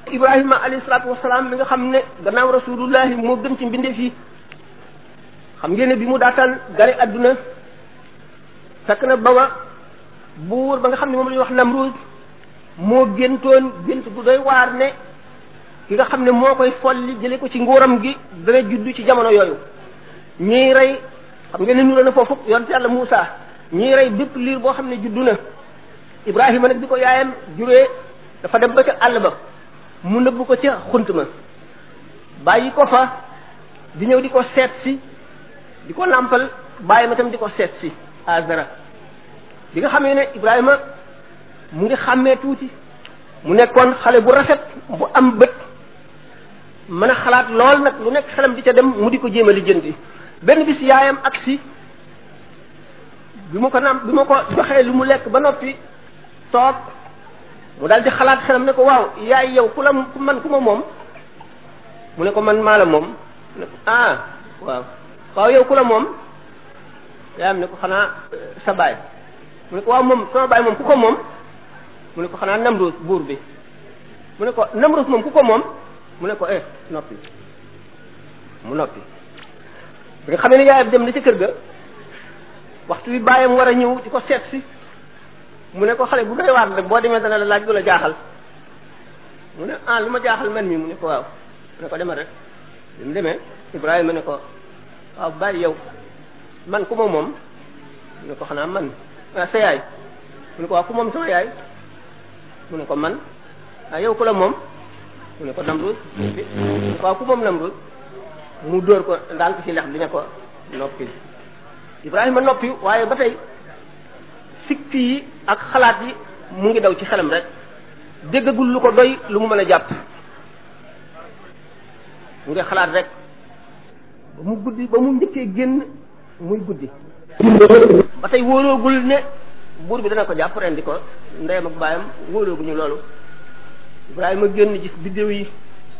ibrahima alayhi salaatu wasalaam mi nga xam ne gannaaw rasulullahi moo gën ci mbindeef yi xam ngeen ne bi mu daataan gane adduna fekk na baba buur ba nga xam ne moom la ñuy wax namrud moo géntoon gént gu doy waar ne ki nga xam ne moo koy folli jële ko ci nguuram gi dana juddu ci jamono yooyu ñuy rey xam ngeen ne nura na foofu yonte yàlla Muusa ñuy rey bépp liir boo xam ne juddu na Ibrahima nag bi ko yaayam juree dafa dem ba ca àll ba mu nëbbu ko ca xunt ma bàyyi ko fa di ñëw di ko seet si di ko nàmpal bàyyi ma tam di ko seet si Azara bi nga xamee ne Ibrahima mu ngi xàmmee tuuti mu nekkoon xale bu rafet bu am bët mën a xalaat lool nag lu nekk xelam di ca dem mu di ko jéem a lijjanti benn bis yaayam agsi bi mu ko nam bi ma ko joxee lu mu lekk ba noppi toog mu daal di xalaat xelam ne ko waaw yaay yow ku la ku man ku ma moom mu ne ko man maa la moom mu ne ko ah waaw waaw yow ku la moom yaayam ne ko xanaa sa baay mu ne ko waaw moom sama baay moom ku ko moom mu ne ko xanaa Namrus buur bi mu ne ko Namrus moom ku ko moom mu ne ko eh noppi mu noppi bi nga xamee ne yaayam dem na ca kër ga waxtu bi bàyyam war a ñëw di ko seet si mu ne ko xale bu doy waar rek boo demee dana la laaj du la jaaxal mu ne ah lu ma jaaxal man mi mu ne ko waaw mu ne ko demal rek bi mu demee Ibrahima ne ko waaw bàyyi yow man ku ma moom mu ne ko xanaa man ah sa yaay mu ne ko waaw ku moom sama yaay mu ne ko man ah yow ku la moom mu ne ko Namrud mu ne ko waaw ku moom Namrud mu dóor ko daal ko ci lex bi ne ko noppi Ibrahima noppi waaye ba tey sikki yi ak xalaat yi mu ngi daw ci xelam rek déggagul lu ko doy lu mu mën a jàpp mu ngi xalaat rek ba mu guddi ba mu njëkkee génn muy guddi ba tey wóoloogul ne buur bi dana ko jàpp rendi ko ndeyam ak baayam wóolooguñu loolu Ibrahima génn gis biddéew yi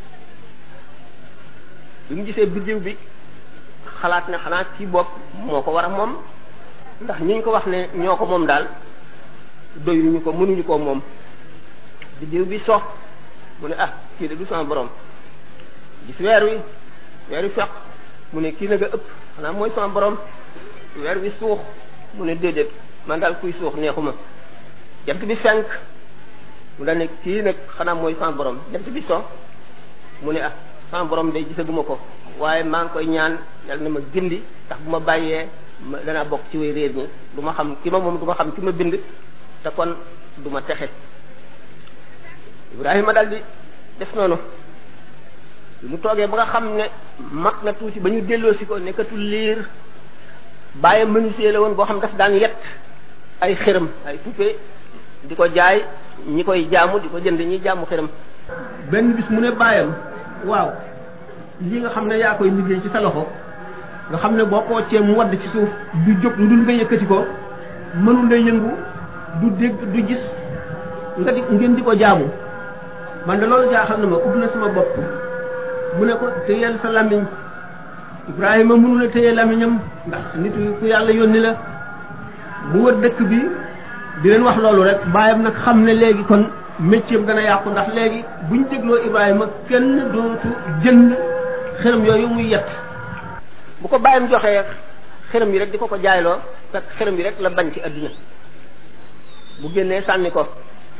bi mu gisee biddéew bi xalaat ne xanaa ci bopp moo ko war a moom ndax ñi ñu ko wax ne ñoo ko moom daal doyuñu ko mënuñu koo moom biddéew bi sox mu ne ah kii de du sama borom gis weer wi weer wi feq mu ne kii nag a ëpp xanaa mooy sama borom weer wi suux mu ne déedéet man daal kuy suux neexuma jant bi fenk mu daal ne kii nag xanaa mooy sama borom jant bi so mu ne ah sama borom day gisaguma ko waaye maa ngi koy ñaan yàlla na ma gindi ndax bu ma bàyyee ma danaa bokk ci way réer ñi du ma xam ki ma moom du ma xam ki ma bind te kon du ma texe Ibrahima daal di def noonu bi mu toogee ba nga xam ne mag na tuuti ba ñu delloosi ko nekkatul liir bàyyi menuisier la woon boo xam daf daan yett ay xërëm ay poupée di ko jaay ñi koy jaamu di ko jënd ñi jaamu xërëm benn bis mu ne bàyyam waaw li nga xam ne yaa koy liggéey ci sa loxo nga xam ne boo xoocee mu wadd ci suuf du jóg lu dul nga yëkkati ko mënul la yëngu du dégg du gis nga di ngeen di ko jaamu man de loolu jaaxal na ma ub na sama bopp mu ne ko téyeel sa làmmiñ Ibrahima mënu la téye làmmiñam ndax nit ku yàlla yónni la mu wër dëkk bi di leen wax loolu rek bàyyam nag xam ne léegi kon métier dana yàqu ndax léegi buñ dégloo Ibrahima kenn dootu jënd xërëm yooyu muy yett bu ko bàyyam joxee xërëm yi rek di ko ko jaayloo fekk xërëm yi rek la bañ ci adduna bu génnee sànni ko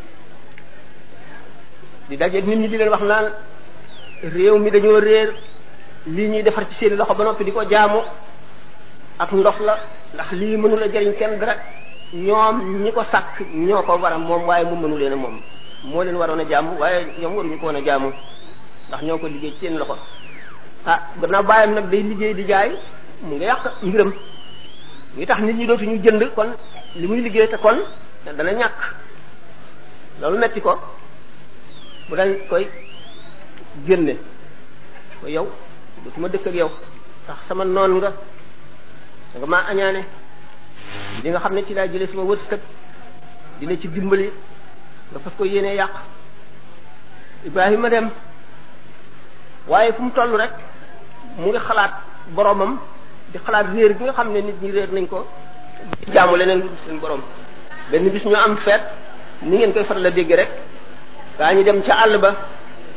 di dajeeg nit ñi di leen wax naan réew mi dañoo réer lii ñuy defar ci seeni loxo ba noppi di ko jaamu ak ndox la ndax lii mënu la jëriñ kenn dara ñoom ñi ko sàkk ñoo ko war a moom waaye mu mënu leen a moom moo leen waroon a jaamu waaye ñoom waruñu ko woon a jaamu ndax ñoo ko liggéey ci seen loxo ah gannaaw bàyyam nag day liggéey di jaay mu ngi yàq mbiram ngi tax nit ñi dootuñu jënd kon li muy liggéey te kon dana ñàkk loolu metti ko mu dañ koy génne ko yow dootuma dëkk ak yow ndax sama noon nga da nga maa añaane li nga xam ne ci laa jëlee sama wërsëg dina ci dimbali nga fas ko yéenee yàq Ibrahima dem waaye fu mu toll rek mu ngi xalaat boromam di xalaat réer gi nga xam ne nit ñi réer nañ ko di jaamu leneen lu dul seen borom benn bis ñu am feet ni ngeen koy faral a dégg rek gaa ñu dem ca àll ba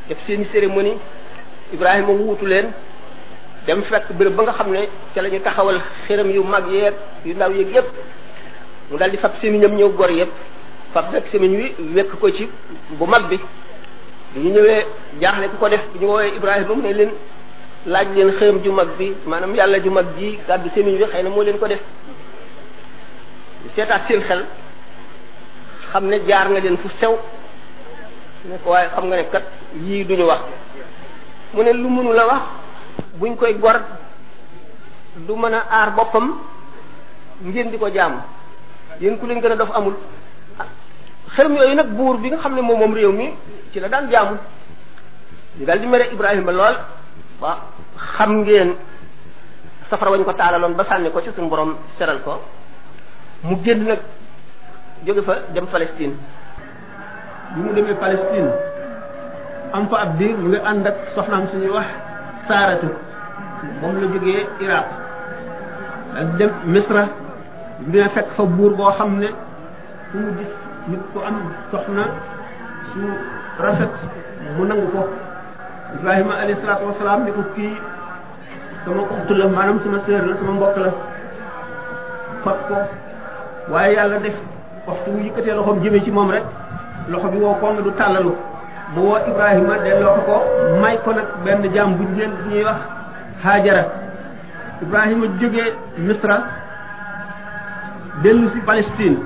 def seeni cérémonie Ibrahima wuutu leen dem fekk béréb ba nga xam ne ca la ñu taxawal xëram yu mag yeeg yu ndaw yeeg yépp mu daal di fab sémiñam ñëw gor yépp fab nag sémiñ wi wekk ko ci bu mag bi bi ñu ñëwee jaaxle ku ko def bi ñu woowee Ibrahima mu ne leen laaj leen xëram ju mag bi maanaam yàlla ju mag ji gàddu sémiñ bi xëy na moo leen ko def seetaat seen xel xam ne jaar nga leen fu sew ne ko waaye xam nga ne kat yii duñu wax mu ne lu mënu la wax buñ koy gor du mën a aar boppam ngeen di ko jaamu yéen ku leen gën a dof amul xërëm yooyu nag buur bi nga xam ne moom moom réew mi ci la daan jaamu ñu daal di mere Ibrahima lool ba xam ngeen safara wañ ko taalaloon ba sànni ko ci suñu borom seral ko mu génn nag jóge fa dem Palestine bi mu demee Palestine am fa ab diir mu ngi ànd ak soxnaam suñuy wax saaratu moom la jógee Iraq ak dem Misra dina fekk fa buur boo xam ne fu mu gis nit ku am soxna su rafet mu nangu ko Ibrahima alayhi salaatu wasalaam ni ko kii sama uxtu la maanaam sama sœur la sama mbokk la fat ko waaye yàlla def waxtu mu yëkkatee loxoom jëmee ci moom rek loxo bi woo koŋ du tàllalu mu woo Ibrahima delloo ko ko may ko nag benn jaam buñ leen bu ñuy wax Haajara Ibrahima jógee Misra dellu si Palestine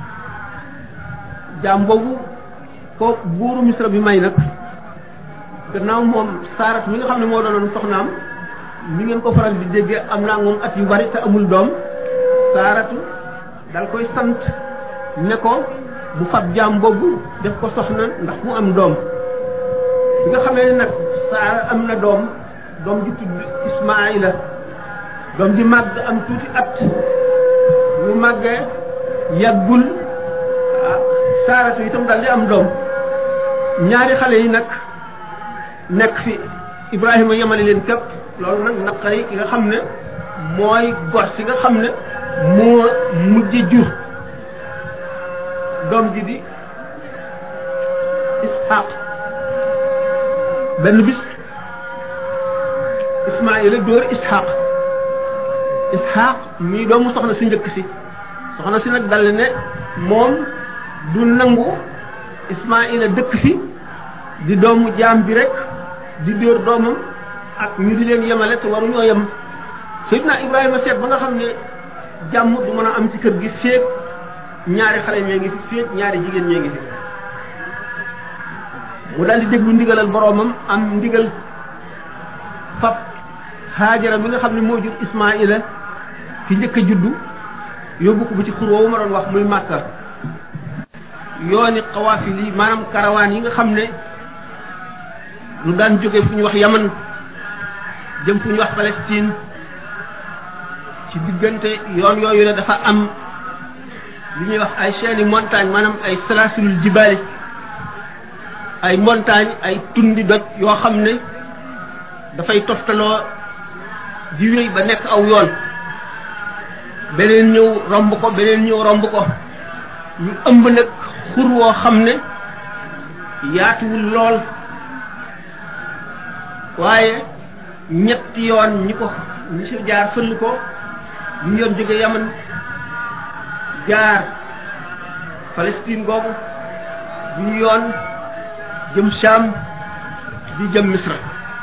jaam boobu ko buuru Misra bi may nag gannaaw moom saarat mi nga xam ne moo doonoon soxnaam mi ngeen ko faral di déggee am naa moom at yu bari te amul doom saaratu dal koy sant ne ko bu fab jaam boobu def ko soxna ndax mu am doom bi nga xamee ne nag saara am na doom doom ji tudd Ismaayila doom ji màgg am tuuti at mu màggee yàggul saaratu itam dal di am doom ñaari xale yi nag nekk fi Ibrahima yemale leen képp loolu nag naqari ki nga xam ne mooy gor si nga xam ne moo mujj jur doom ji di Ishaq benn bis Ismaayila dóor Ishaq Ishaq mii doomu soxna si njëkk si soxna si nag dal ne moom du nangu Ismaayila dëkk fi di doomu jaam bi rek di dóor doomam ak ñu di leen yemale te waruñoo yem Seydina Ibrahima seet ba nga xam ne jàmm du mën a am ci kër gi féeg ñaari xale ñee ngi fi féeg ñaari jigéen ñee ngi fi mu daal di déglu ndigalal boroomam am ndigal fab Haajara mi nga xam ne moo jur Ismaayila ki njëkk a juddu yóbbu ko bu ci xur woowu ma doon wax muy Màkka yooni xawaafil yi maanaam karawaan yi nga xam ne lu daan jóge fu ñu wax Yaman jëm fu ñu wax Palestine ci diggante yoon yooyu ne dafa am li ñuy wax ay chaînes montagne maanaam ay salaasilul jibaali ay montagne ay tundi doj yoo xam ne dafay toftaloo di wéy ba nekk aw yoon beneen ñëw romb ko beneen ñëw romb ko ñu ëmb nag xur woo xam ne yaatuwul lool waaye ñetti yoon ñi ko ñi si jaar fëll ko ñu yoon jóge yaman jaar Palestine googu ñu yoon jëm Sham di jëm Misra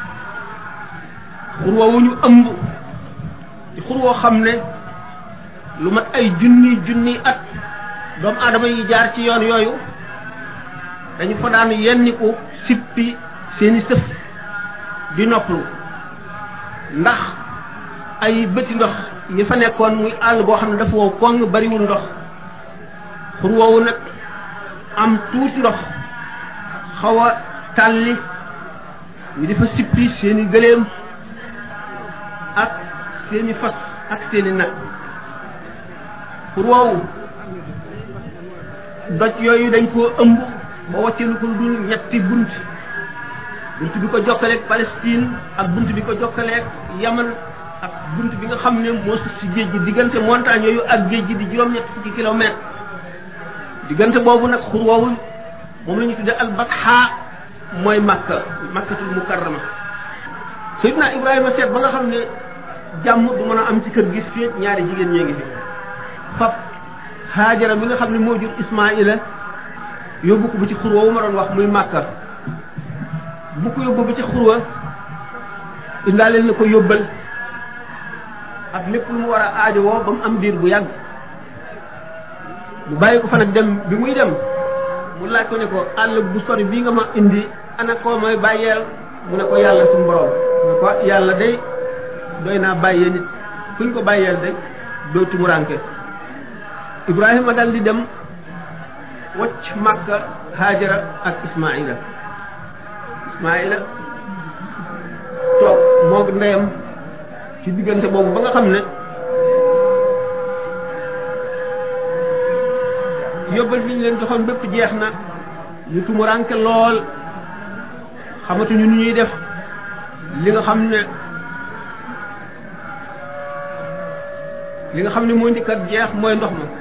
xur woowu ñu ëmb ci xur woo xam ne lu mat ay junni junni at doomu aadama yi jaar ci yoon yooyu dañu fa daan yenniku sippi seeni sëf di noppalu ndax ay bëti ndox yi fa nekkoon muy àll boo xam ne dafa wow koŋ bariwul ndox xur woowu nag am tuuti ndox xaw a tàlli ñu di fa sippi seeni gëléem ak seeni fas ak seeni nag xur woowu doj yooyu dañ koo ëmb ba wàcceelu ko dul ñetti bunt bunt bi ko jokkaleeg Palestine ak bunt bi ko jokkaleeg Yaman ak bunt bi nga xam ne moo sus ci géej gi diggante montagne yooyu ak géej gi di juróom-ñett fukki kilomètre diggante boobu nag xur woowu moom la ñu tudde albatha mooy makka makkatul mukarrama Seydina Ibrahima seet ba nga xam ne jàmm du mën a am ci kër gis fii ñaari jigéen ñee ngi fi fab Haajara mi nga xam ne moo jur Ismaila yóbbu ko bu ci xurwa wu ma doon wax muy màkka bu ko yóbbu bu ci xurwa indaaleel na ko yóbbal ak lépp lu mu war a aajo woo ba mu am diir bu yàgg mu bàyyi ko fa nag dem bi muy dem mu laaj ko ne ko àll bu sori bii nga ma indi ana koo may bàyyeel mu ne ko yàlla suñu borom mu ne ko yàlla day doy naa bàyyee nit kuñ ko bàyyeel day doo tumuranke Ibrahima dal di dem wacc Makka Haajara ak Ismaila Ismaila toog moog ndeyam ci diggante boobu ba nga xam ne yóbbal bi ñu leen joxoon bépp jeex na ñu tumuranke lool xamatuñu nu ñuy def li nga xam ne li nga xam ne moo njëkkat jeex mooy ndox ma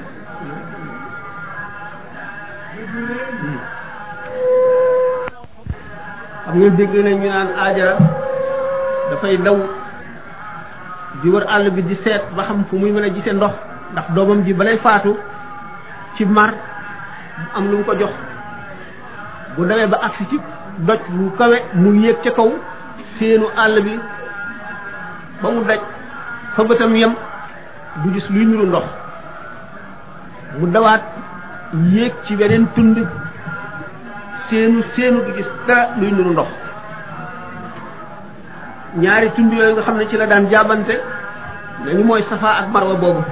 xam nga dégg nañ ñu naan aajara dafay daw di wër àll bi di seet ba xam fu muy mën a gisee ndox ndax doomam ji balay faatu ci mar am lu mu ko jox bu demee ba agsi ci doj lu kawe mu yéeg ca kaw seenu àll bi ba mu daj fa bëtam yem du gis luy nuru ndox mu dawaat yéeg ci beneen tund seenu seenu du gis dara luy nuru ndox ñaari tund yooyu nga xam ne ci la daan jaabante nañu mooy safa ak marwa boobu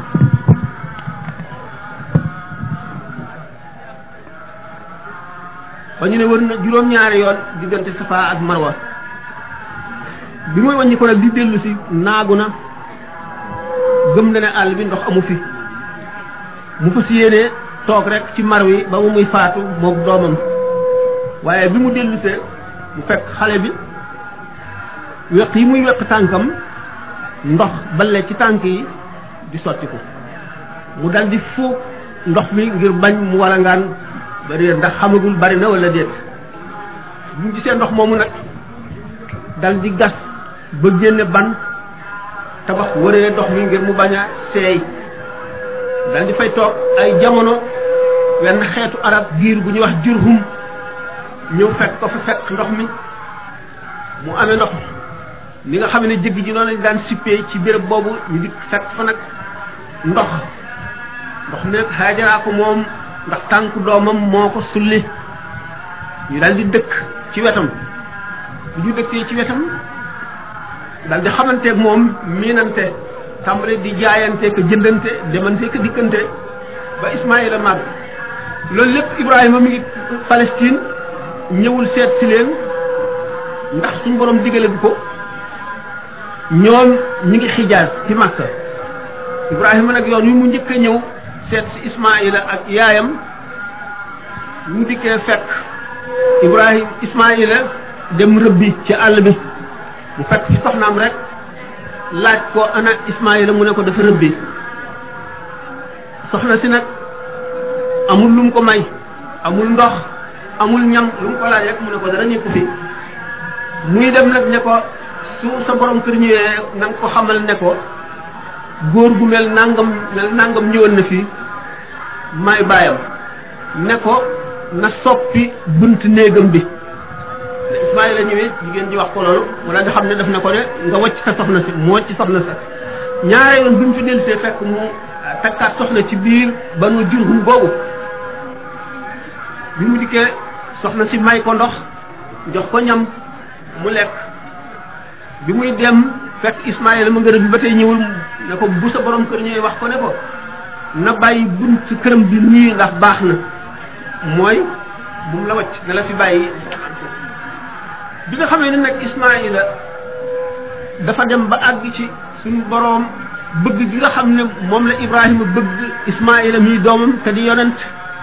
ba ñu ne wër na juróom-ñaari yoon diggante safa ak marwa bi muy wàññi ko nag di dellu si naagu na gëm na ne àll bi ndox amu fi mu fas yéene toog rek ci mar wi ba mu muy faatu moog doomam waaye bi mu dellusee mu fekk xale bi weq yi muy weq tànkam ndox balle ci tànk yi di sotti ko mu dal di fuug ndox mi ngir bañ mu walangaan ba réer ndax xamagul bari na wala déet bu mu gisee ndox moomu nag dal di gas ba génne ban tabax wëree ndox mi ngir mu bañ a seey dal di fay toog ay jamono wenn xeetu arab giir bu ñuy wax jurhum ñëw fekk ko fa fekk ndox mi mu amee ndox ni nga xam ne jëgg ji noonu lañ daan sippee ci béréb boobu ñu di fekk fa nag ndox ndox mi nag xaajaraa ko moom ndax tànku doomam moo ko sulli ñu daal di dëkk ci wetam bu ñu dëkkee ci wetam daal di xamanteeg moom miinante tàmbale di jaayante ko jëndante demante ko dikkante ba Ismaïla màgg loolu lépp Ibrahima mi ngi Palestine ñëwul seet si leen ndax suñu borom digale bu ko ñoom ñu ngi xijaas ci Makka Ibrahima nag yoon wi mu njëkk a ñëw seet si Ismaïla ak yaayam mu dikkee fekk Ibrahima Ismaïla dem rëbbi ci àll bi mu fekk ci soxnaam rek laaj ko ana Ismaïla mu ne ko dafa rëbbi soxna si nag amul lu mu ko may amul ndox amul ñam lu mu ko laaj rek mu ne ko dara nekku fi muy dem nag ne ko su sa borom kër ñëwee na nga ko xamal ne ko góor gu mel nangam mel nangam ñëwoon na fi may bàyyam ne ko na soppi bunt néegam bi ne Ismaïla ñëwee jigéen ji wax ko loolu mu daal di xam ne daf na ko ne nga wacc sa soxna si mu wacc soxna sa ñaare yoon bi mu fi dellusee fekk mu fekkaat soxna ci biir ba nu jurhum boobu bi mu dikkee soxna si may ko ndox jox ko ñam mu lekk bi muy dem fekk Ismaïla ma ngërëm bi ba tey ñëwul ne ko bu sa borom kër ñëwee wax ko ne ko na bàyyi bunt këram bi nii ndax baax na mooy bu mu la wacc ne la fi bàyyi bi nga xamee ne nag Ismaïla dafa dem ba àgg ci suñu boroom bëgg gi nga xam ne moom la Ibrahima bëgg Ismaïla mii doomam te di yonent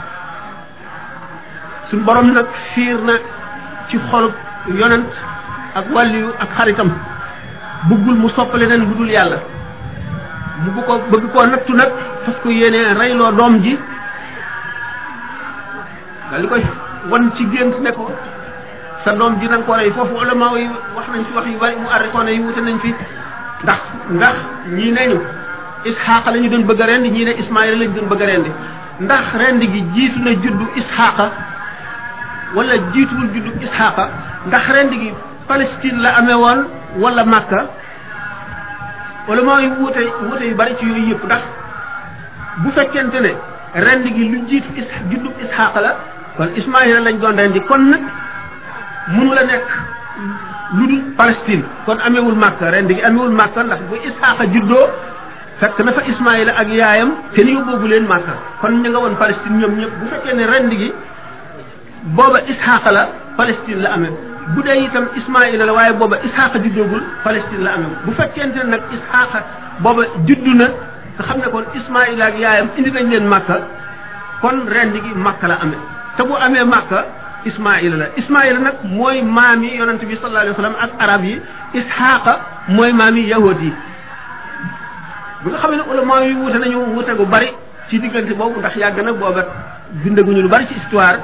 suñu boroom nag fiir na ci xolub yonent ak wàlliyu ak xaritam bëggul mu soppale leen lu dul yàlla mu bu ko bëgg koo nattu nag fas ko yéenee reyloo doom ji dal di koy wan ci gént ne ko sa doom ji nañ ko rey foofu ulama yi wax nañ fi wax yu bari mu arrikoona yi wute nañ fi ndax ndax ñii neñu isxaaqa la ñu doon bëgg a rendi ñii ne ismaila la ñu doon bëgg a rendi ndax rendi gi jiitu na juddu isxaaqa wala jiituwul juddu isxaaqa ndax rendi gi Palestine la amee woon wala Makka wala mooy wuute wuute yu bari ci yooyu yëpp ndax bu fekkente ne rendi gi lu jiitu is juddu isxaaqa la kon ismaila lañ doon rendi kon nag mënu la nekk lu dul Palestine kon amewul Makka rendi gi amewul Makka ndax bu isxaaqa juddoo fekk na fa ismaila ak yaayam te ni yóbboobu leen Makka kon ñu nga woon Palestine ñoom ñëpp bu fekkee ne rendi gi booba isxaaqa la Palestine la amee bu dee itam ismaila la waaye booba isxaaqa juddoogul Palestine la amee bu fekkente ne nag isxaaqa booba juddu na nga xam ne kon ismaila ak yaayam indi nañ leen Makka kon rendi gi Makka la amee te bu amee Makka ismaila la ismaila nag mooy maam yi yonente bi sallallahu alayhi wa sallam ak arab yi isxaaqa mooy maam yi yahud yi bi nga xam ne ulama yi wute nañu wute gu bari ci diggante boobu ndax yàgg na booba bindaguñu lu bari ci histoire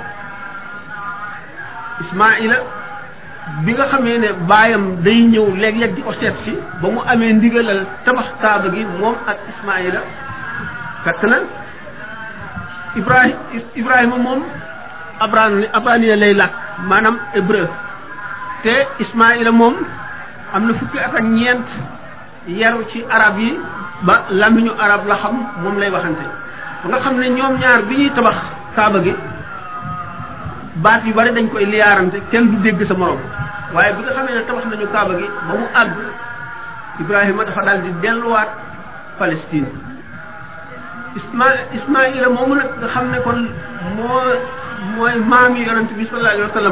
ismaila bi nga xamee ne baayam day ñëw léeg-léeg di ko seet si ba mu amee ndigalal tabax kaaba gi moom ak ismaila fekk na ibrahim ibrahima moom abran abrania lay làkk maanaam hébreu te ismaila moom am na fukki at ak ñeent yaru ci arab yi ba lamiñu arab la xam moom lay waxante ba nga xam ne ñoom ñaar bi ñuy tabax kaaba gi baat yu bari dañ koy liyaarante kenn du dégg sa morom waaye bi nga xamee ne tabax nañu kaaba gi ba mu àgg ibrahima dafa daal di delluwaat palestine isma ismaila moomu nag nga xam ne kon moo mooy maami yonent bi sallallahu alayhi wa sallam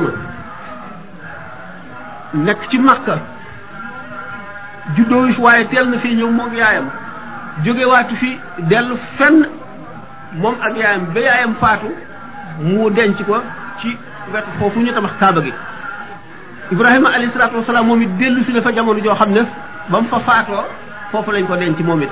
nekk ci makka juddoo waaye teel na fii ñëw moog yaayam jógewaatu fi dellu fenn moom ak yaayam ba yaayam faatu mu denc ko ci wetu foofu ñu tabax kaaba gi ibrahima alayhi salaatu wasalaam moom it dellu si na fa jamono joo xam ne ba mu fa faatoo foofu lañ ko denc moom it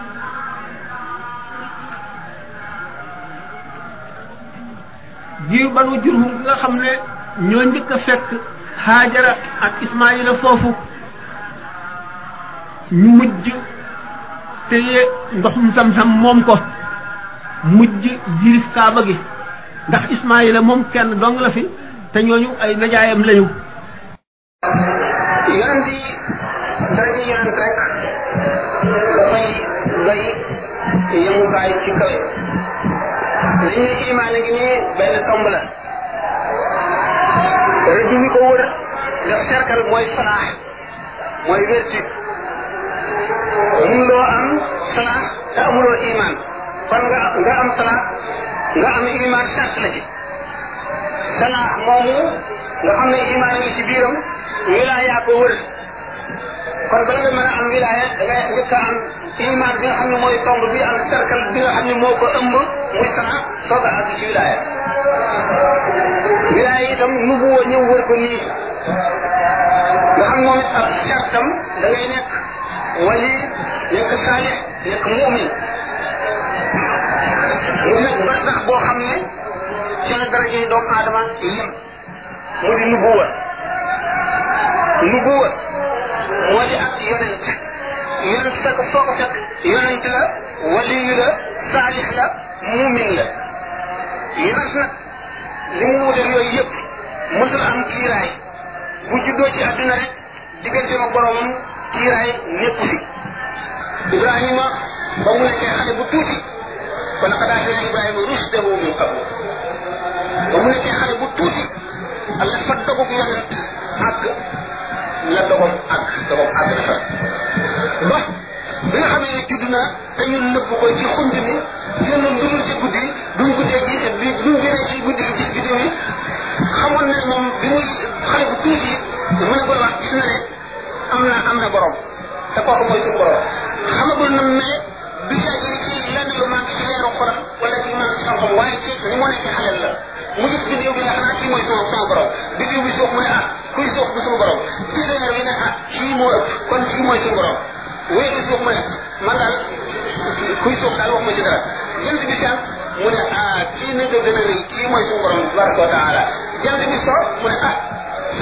jiw banu jurhum nga xam ne ñoo njëkk a fekk haajara ak ismaila foofu ñu mujj téye ndoxum sam-sam moom ko mujj jirif kaaba gi ndax ismaila moom kenn dong la fi te ñooñu ay najaayam lañu yonent yi dara ji yonent rek dafay doy yemukaay ci kawe li ñu imaane gi nii benn tomb la rëdd wi ko wër def cercle mooy salaax mooy vertu mënuloo am salaax te amuloo iman kon nga nga am salaax nga am iman charte la ci salaax moomu nga xam ne iman ngi ci biiram wilaaya ko wër kon bala nga mën a am wilaaya da ngay njëkk a am iman bi nga xam ne mooy tomb bi am cercle bi nga xam ne moo ko ëmb muy salaax soog a àgg ci wilaaya wilaaya itam nubuwa ñëw wër ko nii nga xam moom it ak cartam da ngay nekk wali nekk saalix nekk mumin mu nekk ba sax boo xam ne ci la daraja yi doomu aadama yem mu di nubuwa nubuwa moo di ak yonent yonent fekk foo ko fekk yonent la waliyu la saalix la mumin la yonent nag li mu wutal yooyu yëpp mësul am kiiraay bu juddoo ci àdduna rek diggante ma boromam kiiraay nekku fi ibrahima ba mu nekkee xale bu tuuti kon laqad aatayna ibrahima rushdahu min qabl ba mu nekkee xale bu tuuti allah fa dogub yonent àgg la dogom àgg dogom àgg dafa ba bi nga xamee ne judd na te ñun nëbb ko ci xunt mi génn dudul ci guddi duñ guddee gi bi duñ génnee ci guddi gi gis bidéo yi xamoon ne moom bi muy xale bu tuuti mu ne ko wax gis na ne am na am na borom te kooku mooy suñu borom xamagul na mais du yàgg ci lenn lu manqué ci leeru xolam wala ci manqué ci xam-xam waaye ci ni mu nekkee xalel la mu gis bidéo bi ne xanaa kii mooy sama sama borom bidéo bi suux mu ne ah kuy suux bu suñu borom gis weer bi ne ah kii moo ëpp kon kii mooy suñu borom weer bi suux mu ne man daal kuy suux daal wax ma ci dara jant bi fenk mu ne ah kii na ko gën a rëy kii mooy suñu borom tabaraka wa taala jant bi so mu ne ah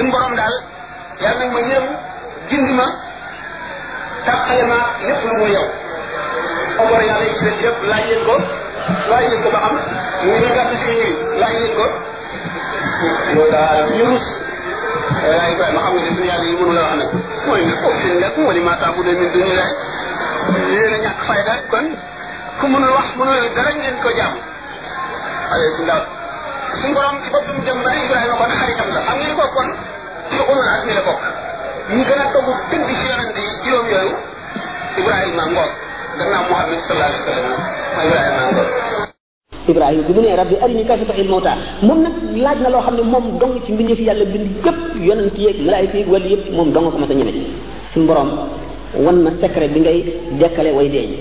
suñu borom daal yàlla nag ma yërëm gindi ma tàqale ma lépp lu mu yow xobor yàlla yi ci def yëpp laaj leen ko laaj leen ko ba xam ñu ngi gàtt si ñuy laaj leen ko loolu daal ñu rus waaye Ibrahima xam nga ne suñu yàlla yi mënu la wax nag mooy ne foofu leen nekk wala maa tax bu dee min duñu laaj yéen a ñàkk fayda kon ku mënul wax mënul dara ngeen ko jàmm allez si ndaw suñu borom ci boppam dem ba Ibrahima kon xaritam la xam ngeen ko kon ci ulul azmi la bokk ñi gën a togg dëgg ci yonent yi juróom yooyu Ibrahima ngoog gannaaw Muhammad sallallahu alayhi wa sallam mooy Ibrahima ngoog Ibrahima bi mu ne rabbi arini kayfa tuhil mawta moom nag laaj na loo xam ne moom dong ci mbindeef yàlla bind yëpp yonent yeeg malaayika yeeg wàllu yëpp moom dong ko mas a ñeme suñu borom wan ma secret bi ngay dekkale way deeñ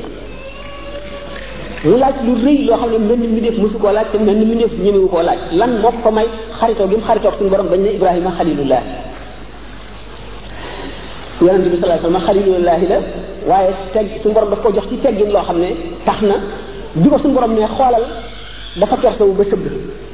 mu laaj lu rëy loo xam ne mel ni mbindeef mosu koo laaj te mel ni mbindeef ñemewu koo laaj lan moo ko may xaritoo gi mu xaritoo suñu borom bañ ne Ibrahima xalilullah yonent bi sallallahu alayhi wasallam xalilullahi la waaye teg suñu borom daf ko jox ci teggin loo xam ne tax na bi ko suñu borom ne xoolal dafa kersawu ba sëgg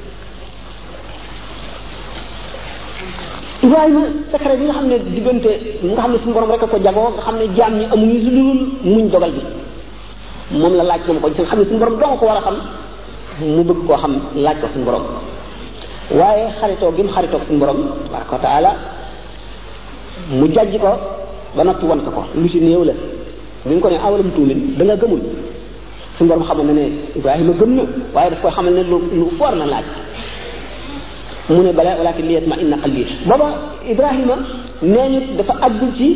Ibrahima secret bi nga xam ne diggante nga xam ne suñu borom rek a ko jagoo nga xam ne jaam ñi amuñu lu dul muñ dogal bi moom la laaj moom ko nga xam ne suñu borom dong ko war a xam mu bëgg koo xam laaj ko suñu borom waaye xaritoo gi mu xaritoo suñu borom tabaraka wa taala mu jàjj ko ba noppi wan ko ko lu ci néew la bi nga ko ne awalam tuumin da nga gëmul suñu borom xamal na ne Ibrahima gëm na waaye daf koy xamal ne lu lu foor na laaj mu ne bala walakin liyat ma inna qalbi booba Ibrahima nee ñu dafa àggul ci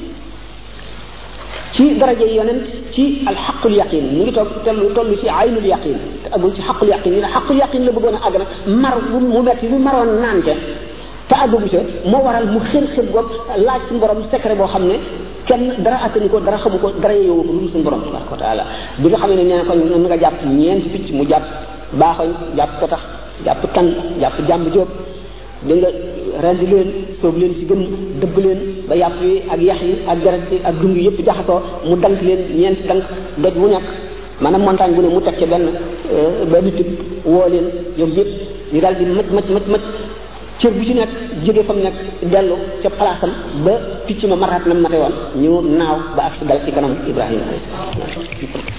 ci daraja yonent ci alxaqul yaqin mu ngi toog tellu toll ci aynul yaqin te àggul ci xaqul yaqin ñu ne xaqul yaqin la bëggoon a àgg nag mar mu metti mu maroon naan ca te àggagu ca moo waral mu xër xër goog laaj suñu borom secret boo xam ne kenn dara attani ko dara xamu ko dara yowu ko lu suñu borom tabaraka wa taala bi nga xamee ne nee na ko nu nga jàpp ñeenti picc mu jàpp baaxoñ jàpp ko tax jàpp tan jàpp jàmb jóob da nga rendi leen soob leen ci gën dëbb leen ba yàpp yi ak yax yi ak deret yi ak dung yi yëpp jaxasoo mu dank leen ñeenti dank doj bu nekk maanaam montagne bu ne mu teg ca benn benn tib woo leen ñoom yëpp ñu daal di mëc mëc mëc mëc cër bu ci nekk jóge fa mu nekk dellu ca palaasam ba picc ma maraat na mate woon ñu naaw ba ak dal ci kanam Ibrahima